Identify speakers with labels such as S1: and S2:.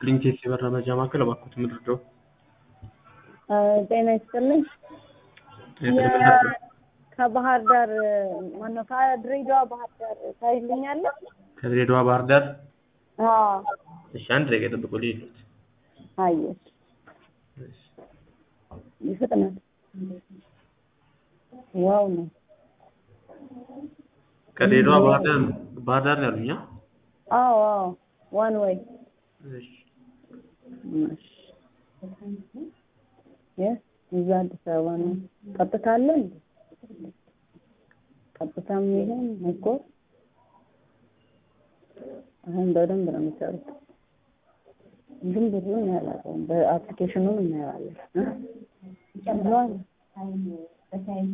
S1: ፕሪንሴስ የበራ መረጃ ማዕከል እባክዎት ምንድነው?
S2: ጤና ይስጥልኝ። ከባህር ዳር ማነው ከድሬዳዋ ባህር ዳር ታይልኛለህ?
S1: ከድሬዳዋ ባህር ዳር
S2: አዎ
S1: እሺ፣ አንድ ደቂቃ ጠብቁ ልሂድ።
S2: አየሽ ይፍጥናል። ዋው ነው
S1: ከድሬዳዋ ባህር ዳር ባህር ዳር ነው ያሉኝ? አ?
S2: አዎ አዎ ዋን ወይ
S1: እሺ
S2: እዛ አዲስ አበባ ነው። ቀጥታ አለ እንዴ? ቀጥታም ይሁን እኮ አሁን በደንብ ነው የሚሰሩት። ግን ብዙን ያላቀውም በአፕሊኬሽኑም እናየዋለን።